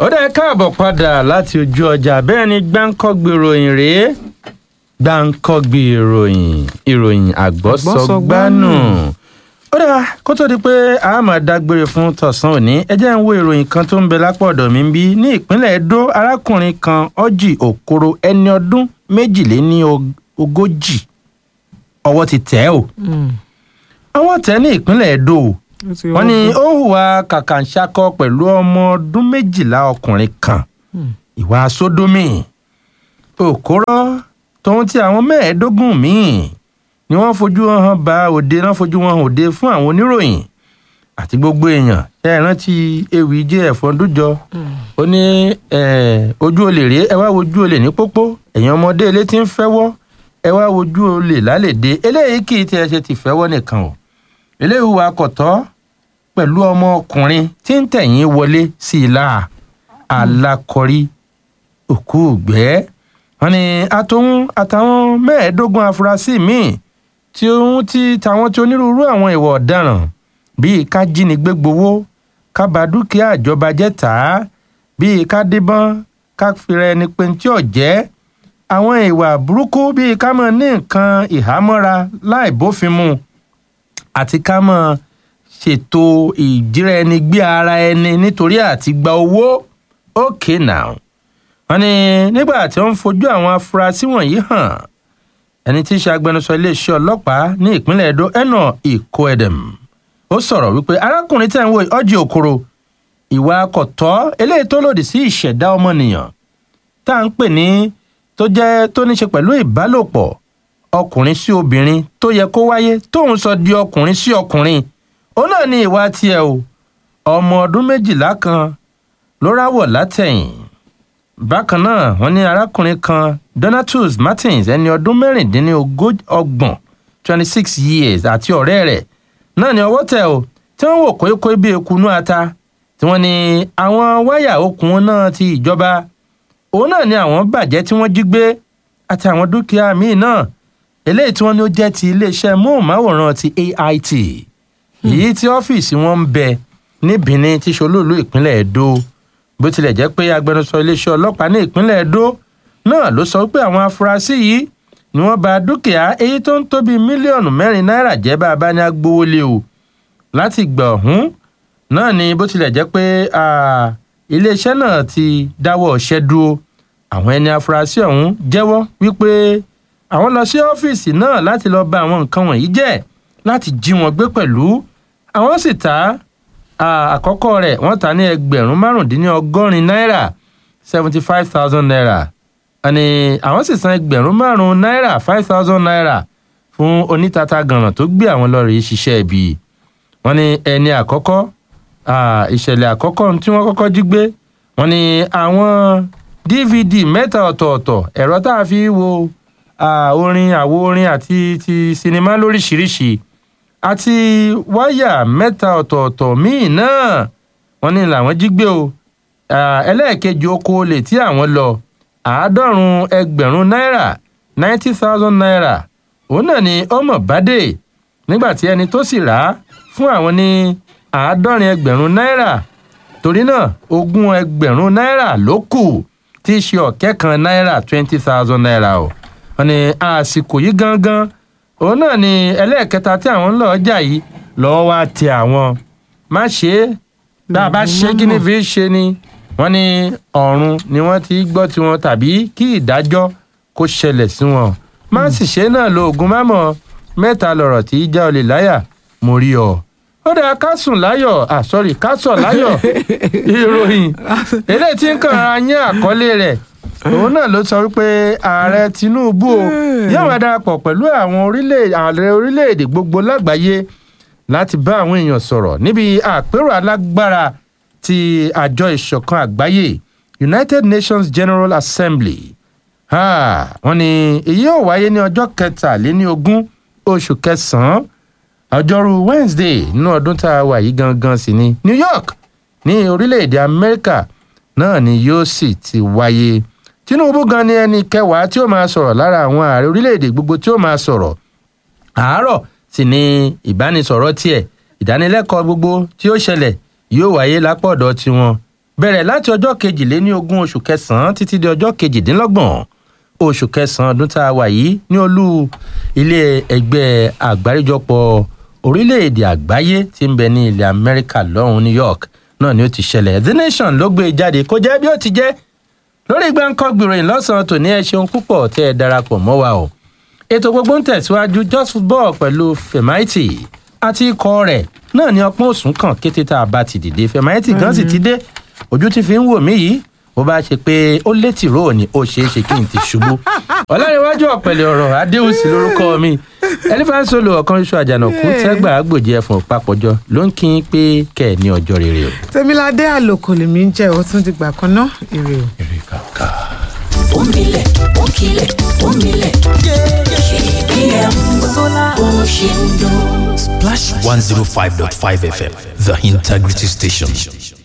ó dẹ́ káàbọ̀ padà láti ojú ọjà bẹ́ẹ̀ ni gbáǹkọ́gbì ìròyìn rèé gbáǹkọ́gbì ìròyìn ìròyìn àgbọ́sọgbánù. ó dà kó tó di pé a máa dágbére fún tọ̀sán òní ẹ jẹ́ ń wo ìròyìn kan tó ń bẹ lápò ọ̀dọ̀ mi bí ní ìpínlẹ̀ Edo arákùnrin kan Orji Okoro ẹni ọdún méjìléní ogójì ọwọ́ ti tẹ̀ ẹ́ o ọwọ́ tẹ̀ ní ìpínlẹ̀ Edo wọ́n ní ó hùwà kàkàǹṣakọ pẹ̀lú ọmọ ọdún méjìlá ọkùnrin kan ìwà sódómì òkúrọ́ tóun ti àwọn mẹ́ẹ̀ẹ́dógún míì ni wọ́n fojú hàn bá òde náà fojú wọn hàn òde fún àwọn oníròyìn àti gbogbo èèyàn ẹ rántí ewì jẹ́ ẹ̀fọn dújọ ó ní ojú olè rèé ẹ wá wojú olè ní pópó ẹ̀yin ọmọdé ilé tí ń fẹ́wọ́ ẹ wá wojú olè lálẹ́dẹ́ eléyìí kì í tiẹ̀ ṣe ti fẹ́wọ́ nìkan o eléyìí wà kọ̀tọ́ pẹ̀lú ọmọkùnrin tí ń tẹ̀yìn wọlé sí i láà alákọ̀rí òkú ògbẹ́ wọn ni àtòun àtàwọn mẹ́ẹ̀ẹ́dógún afurasí míì tí òun ti tàwọn tí onírúurú àwọn ìwà ọ̀daràn bíi ká jínigbé gbowó ká bà dúkìá ìjọba jẹ́ tà á bíi ká díbọ́n ká fira ẹni pé tí ò jẹ́ àwọn ìwà burúkú bíi ká mọ̀ ní nǹkan ìhámọ́ra láì bófin mu àti ká mọ̀ ṣètò ìjíra ẹni gbé ara ẹni nítorí àti gba owó okay now wọ́n ní nígbà tí wọ́n ń fojú àwọn afurasí wọ̀nyí hàn ẹni tí í ṣe agbẹnusọ iléeṣẹ́ ọlọ́pàá ní ìpínlẹ̀ Edo ẹnà Ikoedem ó sọ̀rọ̀ wípé arákùnrin tẹ̀ ń wo Orji Okoro ìwà kọ̀tọ́ eléyìí tó lòdì sí ìṣẹ̀dá ọmọnìyàn tá à ń pè ní tó jẹ́ tó ní ṣe pẹ̀lú ìbálòpọ̀ ọkùnrin sí obìnrin tó yẹ kó wáyé tóun sọ di ọkùnrin sí ọkùnrin ó náà ní ìwà tiẹ̀ o ọmọ ọdún méjìlá kan ló ráwọ̀ látẹ̀yìn bákan náà wọ́n ní arákùnrin kan Donatus Martins ẹni ọdún mẹ́rìndínlọ́gbọ̀n twenty six years àti ọ̀rẹ́ rẹ̀ náà ní ọwọ́ tẹ̀ o tí wọ́n wò kókó bí ekunú ata tí wọ́n ní àwọn wáyà okùn náà ti ìjọba òun náà ní àwọn bàjẹ́ tí wọ́n jí gbé àti àwọn dúkìá míì náà eléyìí tí wọ́n ní ó jẹ́ ti iléeṣẹ́ móhùnmáwòrán ti AIT èyí tí ọ́fíìsì wọn ń bẹ ní Benin tí ṣolúùlú ìpínlẹ̀ Edo bó tilẹ̀ jẹ́ pé agbẹnusọ iléeṣẹ́ ọlọ́pàá ní ìpínlẹ̀ Edo náà ló sọ pé àwọn afurasí yìí ni wọ́n bà dúkìá èyí tó ń tó bíi mílíọ̀nù mẹ́rin náírà jẹ́ bá a bá ní agbowó lé o láti gbà ọ̀hún náà ni bó tilẹ̀ jẹ́ pé iléeṣẹ́ náà ti dáwọ́ ọ̀ṣẹ́ dúró àwọn ẹni afurasí ọ̀hún jẹ́wọ́ wípé àwọn lọ sí ọ́fíìsì náà láti lọ bà àwọn nǹkan wọ̀nyí jẹ́ láti jí wọn gbé pẹ̀lú àwọn sì ta àkọ́kọ́ rẹ̀ wọ́n ta ní ẹgbẹ̀rún márùndínlọ́gọ́rin náírà seventy five thousand naira àní àwọn sì san ẹgbẹ̀rún márùn-ún náírà five thousand naira fún onítata gànràn tó gbé àwọn lọ́ọ̀rì ṣiṣẹ́ ibi wọ́n ní ẹni àkọ́kọ́ ìṣẹ̀lẹ̀ àkọ́kọ́ tí wọ́n kọ́kọ́ jí gbé wọ́n ní àwọn dvd mẹ́ta ọ̀tọ̀ọ̀tọ̀ ẹ̀rọ tá a fi wo orin àwo orin àti ti sinimá lóríṣiríṣi àti wáyà mẹ́ta ọ̀tọ̀ọ̀tọ̀ míì náà wọ́n ní làwọn jí gbé o ẹlẹ́ẹ̀kejì oko olè tí àwọn lọ àádọ́rùn-ún ẹgbẹ̀rún náírà ninety thousand naira òun náà ni ọmọ bàdé nígbà tí ẹni tó sì rà á fún àwọn ní àádọ́rin ẹgbẹ̀rún náírà torí náà ogún ẹgbẹ̀rún náírà ló kù tí í ṣe ọ̀kẹ́ kan náírà twenty thousand naira o wọ́n ní àsìkò yìí gangan òun náà ni ẹlẹ́ẹ̀kẹta tí àwọn ń lọ ọjà yìí lọ́wọ́ wá tẹ àwọn má ṣe é bá a bá ṣe kí ni fi ṣe ni wọ́n ní ọ̀run ni wọ́n ti gbọ́ tiwọn tàbí kí ìdájọ́ kó ṣẹlẹ̀ sí wọn má sì ṣe náà lo oògùn mámọ́ mẹ́ta lọ̀rọ̀ tí í já olè láyà mo rí ọ ó dáa ká sùn láyọ̀ ah sorry ká sọ̀ láyọ̀ ìròyìn eléyìí tí ń kàn án yín àkọlé rẹ̀ òun náà ló sọ wípé ààrẹ Tinubu o yóò máa darapọ̀ pẹ̀lú àwọn ààrẹ orílẹ̀-èdè gbogbo lágbàáyé láti bá àwọn èèyàn sọ̀rọ̀ níbi àpérò alágbára ti àjọ ìṣọ̀kan àgbáyé United Nations General Assembly wọ́n ní èyí yóò wáyé ní ọjọ́ kẹtàléní ogún oṣù kẹsàn-án ọjọ́rú Wednesday nínú ọdún tá a wà yìí gangan sí ní New York ní orílẹ̀-èdè Amẹ́ríkà náà ni yóò sì ti wáyé Tinubu gan ni ẹni kẹwàá tí ó máa sọ̀rọ̀ lára àwọn ààrẹ orílẹ̀-èdè gbogbo tí ó máa sọ̀rọ̀ àárọ̀ sì ni ìbánisọ̀rọ̀ tiẹ̀ ìdánilẹ́kọ̀ọ́ gbogbo tí ó ṣẹlẹ̀ yóò wáyé lápọ̀dọ̀ tiwọn bẹ̀rẹ̀ láti ọjọ́ kejìléní ogún oṣù kẹsàn-án títí di ọjọ́ kejìdínlọ́gbọ̀n oṣù kẹsàn-án ọdún tá a wà yìí ní olú ilé ẹgbẹ́ àgbáríjọpọ̀ orílẹ̀-èdè àgbáyé tí ń bẹ ní ilẹ̀ amẹ́ríkà lọ́hùn new york náà ni ó ti ṣẹlẹ̀ the nation ló gbé e jáde kó jẹ́ bí ó ti jẹ́ lórí gbáǹkọ́ gbìròyìn lọ́sàn-án tòní ẹ ṣeun púpọ̀ tẹ́ ẹ darapọ̀ mọ́ wa o ètò gbogbo ń tẹ̀síwájú just football pẹ̀lú femaiti àti ikọ̀ rẹ̀ náà ni ọpọ́n òsùn kàn kété tá a bá ti dìde femaiti gan sì ti dé ojú ti fi ń wò mí yìí bó bá ṣe pé ó létí róò ni ó ṣeé ṣe kí n ti ṣubú ọlárẹ̀wájú ọ̀pẹ̀lẹ̀ ọ̀rọ̀ adéhùsì lórúkọ mi ẹlífàá solo ọ̀kan iṣu àjànàkú tẹ́gbà àgbòjì ẹ̀fọn papọ̀jọ ló ń kí n pé kẹ́ ẹ̀ ní ọjọ́ rere o. tèmiládé àlòkò lèmi ń jẹ́ ó tún ti gbà kan ná ire o. èrè kàkà. Omilẹ̀, òkìlẹ̀, omilẹ̀. KBM Sola bó ṣe ń dún. Splash 105.5 FM, the integrity station.